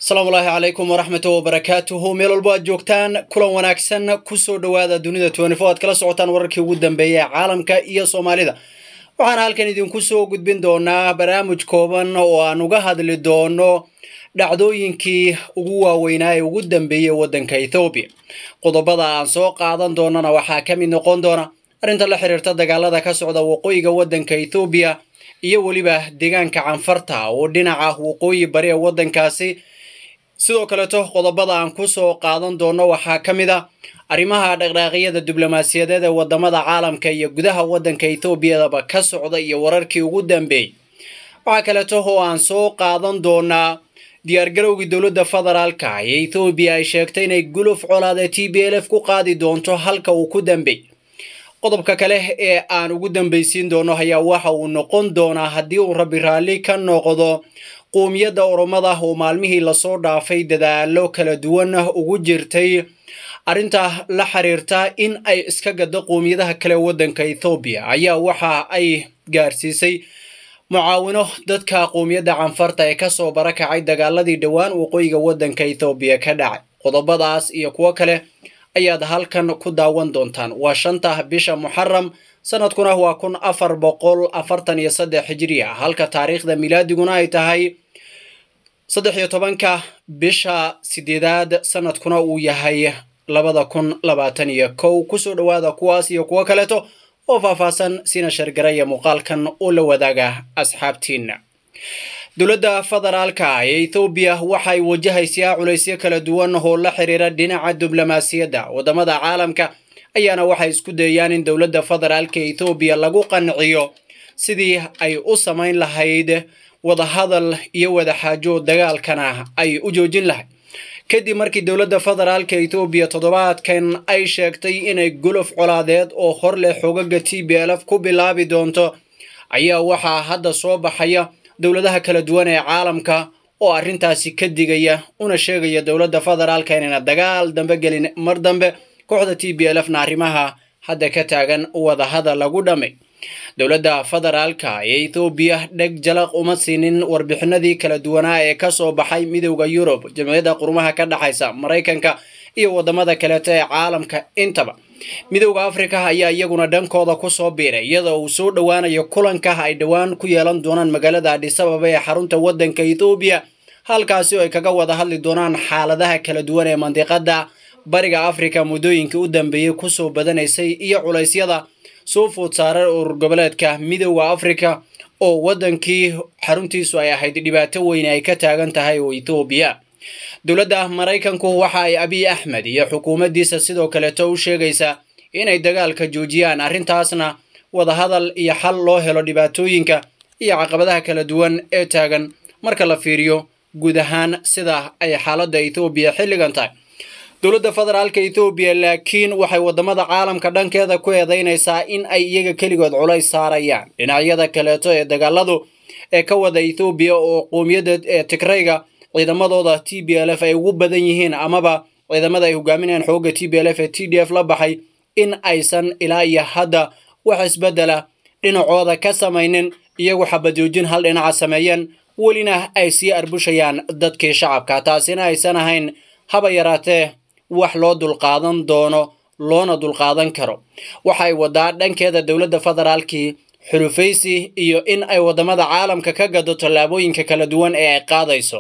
asalaamu ulaahi calaykum waraxmatu wabarakaatuhu meel walbo aad joogtaan kulan wanaagsan kusoo dhowaada dunida twenty-four aad kala socotaan wararkii ugu dambeeya ee caalamka iyo soomaalida waxaana halkan idinku soo gudbin doonaa barnaamij kooban oo aan uga hadli doono dhacdooyinkii ugu waaweynaa ee ugu dambeeyey waddanka ethoobiya qodobada aan soo qaadan doonana waxaa ka mid noqon doona arrinta la xiriirta dagaalada ka socda waqooyiga waddanka ethoobiya iyo weliba deegaanka canfarta oo dhinaca waqooyi bari ee waddankaasi sidoo kaleeto qodobada aan kusoo qaadan doono waxaa ka mid a arrimaha dhaqdhaaqyada diblomaasiyadeed ee wadamada caalamka iyo gudaha waddanka ethoobiyaaba ka socda iyo wararkii ugu dambeeyey waxaa kaleeto oo aan soo qaadan doonaa diyaargarowgii dowladda federaalka ee ethoobiya ay sheegtay inay guluf colaada t b l f ku qaadi doonto halka uu ku dambeey qodobka kale ee aan ugu dambaysiin doono ayaa waxa uu noqon doonaa haddii uu rabi raalli ka noqdo qoomiyadda oromada oo maalmihii lasoo dhaafay dadaalo kala duwan ugu jirtay arrinta la xiriirta in ay iska gado qoomiyadaha kale waddanka ethoobiya ayaa waxa ay gaarsiisay mucaawino dadka qoomiyadda canfarta ee kasoo barakacay dagaaladii dhowaan waqooyiga waddanka ethoobiya ka dhacay qodobadaas iyo kuwo kale ayaad halkan ku daawan doontaan waa shanta bisha muxaram sanadkuna waa kun afar boqol afartan iyo saddex hijri ah halka taariikhda milaadiguna ay tahay saddex iyo tobanka bisha sideedaad sanadkuna uu yahay labada kun labaatan iyo kow kusoo dhowaada kuwaas iyo kuwo kaleeto oo faahfaahsan sina shargaraya muuqaalkan oo la wadaaga asxaabtiina dowladda federaalka ee ethoobiya waxay wajahaysaa culaysyo kala duwan oo la xiriira dhinaca diblomaasiyadda wadamada caalamka ayaana waxay isku dayayaan in dowladda federaalka ethoobiya lagu qanciyo sidii ay u samayn lahayd wadahadal iyo wadaxaajo dagaalkana ay u joojin lahayd kadib markii dowladda federaalka ethoobiya toddobaadkan ay sheegtay inay golof colaadeed oo hor leh xogaga t b l f ku bilaabi doonto ayaa waxaa hadda soo baxaya dowladaha kala duwan ee caalamka oo arrintaasi ka digaya una sheegaya dowladda federaalka inayna dagaal dambe gelin mar dambe kooxda t b l f na arrimaha hadda ka taagan wadahadal lagu dhammay dowladda federaalka ee ethoobiya dheg jalaq uma siinin warbixinadii kala duwanaa ee kasoo baxay midowda yurub jamciyadda qurumaha ka dhexaysa maraykanka iyo wadamada kaleeto ee caalamka intaba midowda afrika ayaa iyaguna dhankooda kusoo biiray iyadoo uu soo dhowaanayo kulanka ay dhowaan ku yeelan doonaan magaalada adhisababa ee xarunta waddanka ethoobiya halkaasi oo ay kaga wada hadli doonaan xaaladaha kala duwan ee mandiqada bariga afrika muddooyinkii u dambeeyey kusoo badanaysay iyo culaysyada soo food saaray urur goboleedka midowda afrika oo waddankii xaruntiisu ay ahayd dhibaato weyn ay ka taagan tahay oo ethoobiya dowladda maraykanku waxa ay abiy axmed iyo xukuumaddiisa sidoo kaleeto u sheegaysaa inay dagaalka joojiyaan arrintaasna wadahadal iyo xal loo helo dhibaatooyinka iyo caqabadaha kala duwan ee taagan marka la fiiriyo guud ahaan sida ay xaaladda ethoobiya xilligan tahay dowladda federaalka ethoobiya laakiin waxay wadamada caalamka dhankeeda ku eedeynaysaa in ay iyaga keligood culays saarayaan dhinacyada kaleeto ee dagaaladu ee ka wada ethoobiya oo qoomiyadda ee tigrayga ciidamadooda t b l f ay ugu badan yihiin amaba ciidamada ay hogaaminayaan xooga t b l f ee t d f la baxay in aysan ilaa iyo hadda wax isbedela dhinacooda ka samaynin iyagu xabajoojin hal dhinaca sameeyeen welina ay sii arbushayaan dadkii shacabka taasina aysan ahayn haba yaraatee wax loo dulqaadan doono loona dulqaadan karo waxay wadaa dhankeeda dowladda federaalkii xulufaysi iyo in ay wadamada caalamka ka gado tallaabooyinka kala duwan ee ay qaadayso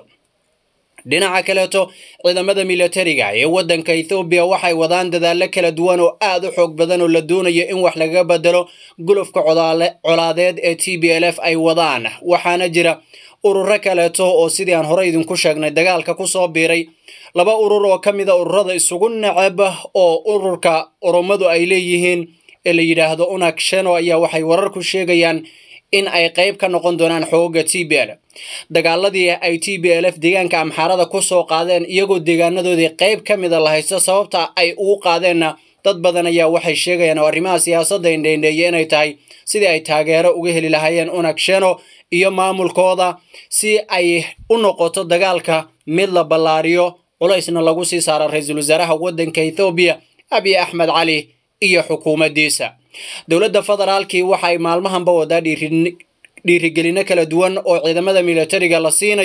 dhinaca kaleeto ciidamada militariga ee waddanka ethoobiya waxay wadaan dadaallo kala duwan oo aad u xoog badan oo la doonayo in wax laga bedelo gulufka colaadeed ee t b l f ay wadaan waxaana jira ururo kaleeto oo sidii aan hore idinku sheegnay dagaalka kusoo biiray laba urur oo ka mida ururada isugu neceb oo ururka oromadu ay leeyihiin ee la yidhaahdo unag sheno ayaa waxay wararku sheegayaan in ay qayb ka noqon doonaan xooga t b l dagaaladii ay t b l f deegaanka amxaarada kusoo qaadeen iyagoo deegaanadoodii qayb ka mida la haysto sababta ay ugu qaadeenna dad badan ayaa waxay sheegayaan oo arrimaha siyaasadda indheindheeye inay tahay sidii ay taageero uga heli lahaayeen unag sheno iyo maamulkooda si ay u noqoto dagaalka mid la ballaariyo culaysna lagu sii saaro ra-iisul wasaaraha waddanka ethoobiya abiy axmed cali iyo xukuumaddiisa dowladda federaalkii waxay maalmahanba wadaa dhiirin dhiirigelino kala duwan oo ciidamada militariga la siinayo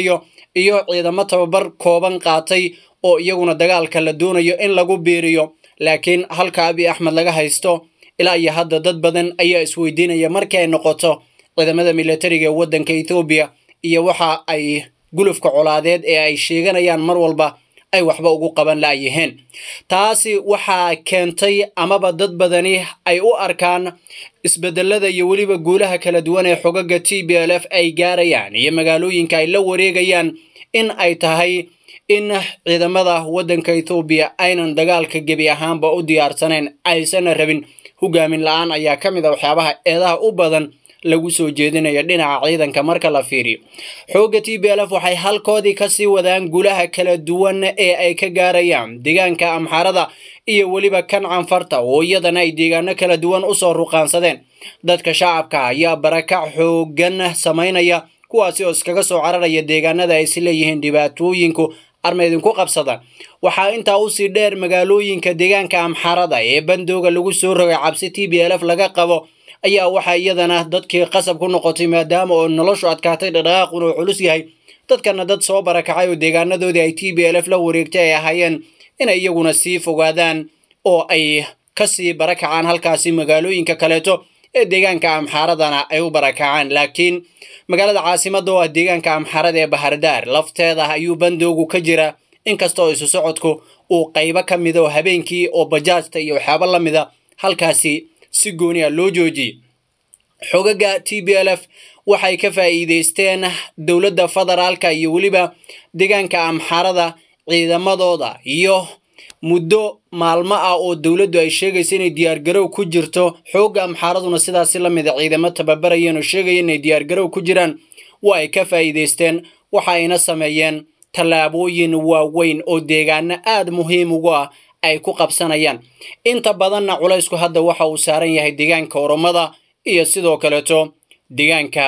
iyo ciidamo tababar kooban qaatay oo iyaguna dagaalka la doonayo in lagu biiriyo laakiin halka abi axmed laga haysto ilaa iyo hadda dad badan ayaa isweydiinaya markii ay noqoto ciidamada militariga ee waddanka ethoobiya iyo waxa ay gulufka colaadeed ee ay sheeganayaan mar walba ay waxba ugu qaban la'yihiin taasi waxaa keentay amaba dad badani ay u arkaan isbedelada iyo weliba guulaha kala duwan ee xogaga t b l f ay gaarayaan iyo magaalooyinka ay la wareegayaan in ay tahay in ciidamada waddanka ethoobiya aynan dagaalka gebi ahaanba u diyaarsanayn aysan rabin hogaamin la-aan ayaa ka mid a waxyaabaha eedaha u badan lagu soo jeedinayo dhinaca ciidanka marka la fiiriyo xoogga t b l f waxay halkoodii kasii wadaan gulaha kala duwan ee ay ka gaarayaan deegaanka amxarada iyo weliba kan canfarta oo iyadana ay deegaano kala duwan usoo ruqaansadeen dadka shacabka ayaa barakac xoogan samaynaya kuwaasi oo iskaga soo cararaya deegaanada ay is leeyihiin dhibaatooyinku arma idinku qabsadaan waxaa intaa usii dheer magaalooyinka deegaanka amxarada ee bandooga lagu soo rogay cabsi t b l f laga qabo ayaa waxaa iyadana dadkii qasab ku noqotay maadaama oo noloshu adkaatay dhaqdhaqaaquna uu culus yahay dadkana dad soo barakacay oo deegaanadoodii ay t b l f la wareegtay ay ahaayeen inay iyaguna sii fogaadaan oo ay kasii barakacaan halkaasi magaalooyinka kaleeto ee deegaanka amxaaradana ay u barakacaan laakiin magaalada caasimada oo ah deegaanka amxarada ee bahardaar lafteeda ayuu bandoogu ka jira inkastoo isu socodku uu qaybo ka mida oo habeenkii oo bajaajta iyo waxyaabo la mida halkaasi si gooni a loo joojiyey xogaga t b l f waxay ka faa'iideysteen dowladda federaalka iyo weliba deegaanka amxarada ciidamadooda iyo muddo maalmo ah oo dowladdu ay sheegaysa inay diyaargarow ku jirto xoogga amxaaraduna sidaasi la mida ciidamo tababarayeen oo sheegaya inay diyaargarow ku jiraan waa ay ka faa'iideysteen waxa ayna sameeyeen tallaabooyin waaweyn oo deegaano aad muhiim ugu ah ay ku qabsanayaan inta badanna culaysku hadda waxa uu saaran yahay deegaanka oromada iyo sidoo kaleeto deegaanka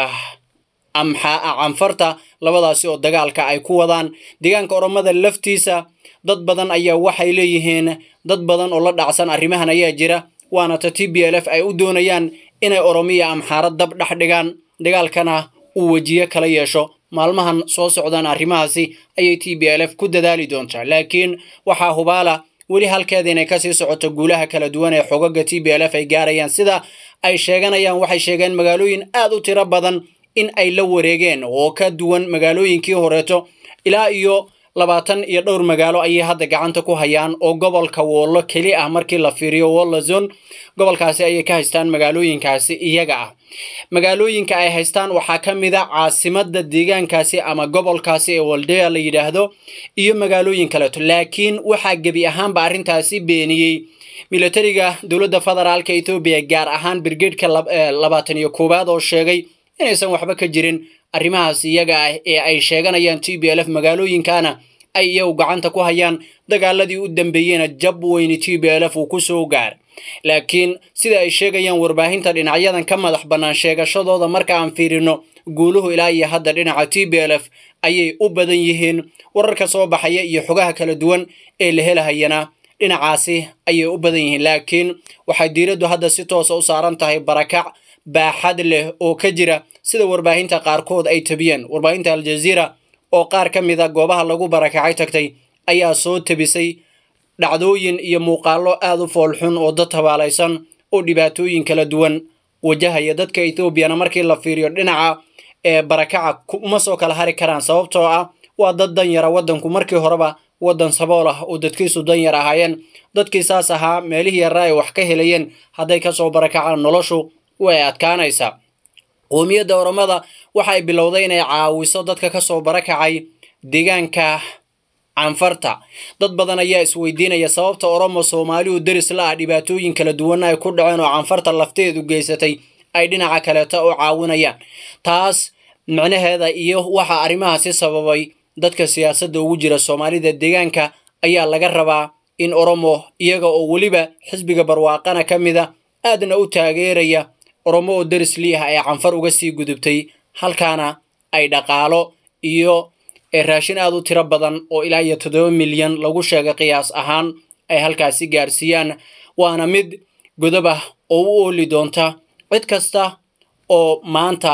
canfarta labadaasi oo dagaalka ay ku wadaan deegaanka oromada laftiisa dad badan ayaa waxay leeyihiin dad badan oo la dhacsan arrimahan ayaa jira waana ta t b l f ay u doonayaan inay oromiya amxaarad dab dhex dhigaan dagaalkana uu wejiye kala yeesho maalmahan soo socdaan arrimahaasi ayay t b l f ku dadaali doontaa laakiin waxaa hubaala weli halkeeda inay kasii socoto guulaha kala duwan ee xogaga t b l f ay gaarayaan sida ay sheeganayaan waxay sheegeen magaalooyin aad u tiro badan in ay la wareegeen oo ka duwan magaalooyinkii horeeto ilaa iyo labaatan iyo dhowr magaalo ayay hadda gacanta ku hayaan oo gobolka woollo keli ah markii la fiiriyo wolla zone gobolkaasi ayay ka haystaan magaalooyinkaasi iyaga ah magaalooyinka ay haystaan waxaa ka mid a caasimada deegaankaasi ama gobolkaasi ee waldea la yidhaahdo iyo magaalooyin kaleeto laakiin waxaa gebi ahaanba arrintaasi beeniyey militariga dowladda federaalka ethoobiya gaar ahaan brigedka labaatan iyo koowaad oo sheegay inaysan waxba ka jirin arrimahaas iyaga ah ee ay sheeganayaan t b l f magaalooyinkana ay iyagu gacanta ku hayaan dagaaladii u dambeeyeyna jab weyni t b l f uu ku soo gaar laakiin sida ay sheegayaan warbaahinta dhinacyadan ka madax bannaan sheegashadooda marka aan fiirino guuluhu ilaa iyo hadda dhinaca t b l f ayay u badan yihiin wararka soo baxaya iyo xogaha kala duwan ee la helahayana dhinacaasi ayay u badan yihiin laakiin waxay diiraddu hadda si toosa u saaran tahay barakac baaxad leh oo ka jira sida warbaahinta qaarkood ay tabiyeen warbaahinta aljaziira oo qaar ka mid a goobaha lagu barakacay tagtay ayaa soo tabisay dhacdooyin iyo muuqaallo aad u foolxun oo dad tabaalaysan oo dhibaatooyin kala duwan wajahaya dadka ethoobiana markii la fiiriyo dhinaca ee barakaca uma soo kala hari karaan sababtoo ah waa dad dan yara waddanku markii horeba waddan sabool ah oo dadkiisu dan yar ahaayeen dadkii saas ahaa meelihii yaraa ay wax ka helayeen hadday kasoo barakacaan noloshu way adkaanaysaa qoomiyadda oromada waxay bilowday inay caawiso dadka kasoo barakacay deegaanka canfarta dad badan ayaa isweydiinaya sababta oromo soomaaliu deris la ah dhibaatooyin kala duwanna ay ku dhaceen oo canfarta lafteedu geysatay ay dhinaca kaleeta u caawinayaan taas micnaheeda iyo waxa arrimahaasi sababay dadka siyaasadda ugu jira soomaalida deegaanka ayaa laga rabaa in oromo iyaga oo weliba xisbiga barwaaqana ka mid a aadna u taageeraya oromo oo deris liiah ay canfar uga sii gudubtay halkaana ay dhaqaalo iyo raashin aad u tiro badan oo ilaa iyo toddoba milyan lagu sheegay qiyaas ahaan ay halkaasi gaarsiiyaan waana mid godob ah oo u ooli doonta cid kasta oo maanta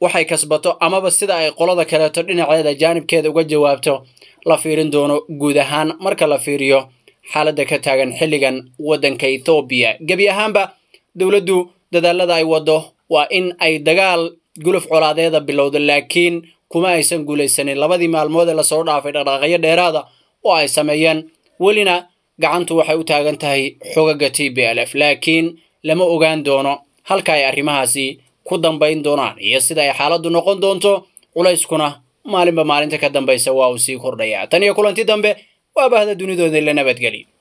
waxay kasbato amaba sida ay qolada kaleeto dhinaceeda jaanibkeeda uga jawaabto la fiirin doono guud ahaan marka la fiiriyo xaaladda ka taagan xilligan waddanka ethoobiya gebi ahaanba dowladdu dadaalada ay waddo waa in ay dagaal guluf colaadeeda bilowdo laakiin kuma aysan guulaysanin labadii maalmood ee lasoo dhaafay dhaqdhaqaaqyo dheeraada oo ay sameeyeen welina gacantu waxay u taagan tahay xogaga t b l f laakiin lama ogaan doono halka ay arrimahaasi ku dambayn doonaan iyo sida ay xaaladdu noqon doonto culayskuna maalinba maalinta ka dambaysa waa uu sii kordhayaa tan iyo kulanti dambe waa bahda dunidooda la nabadgeli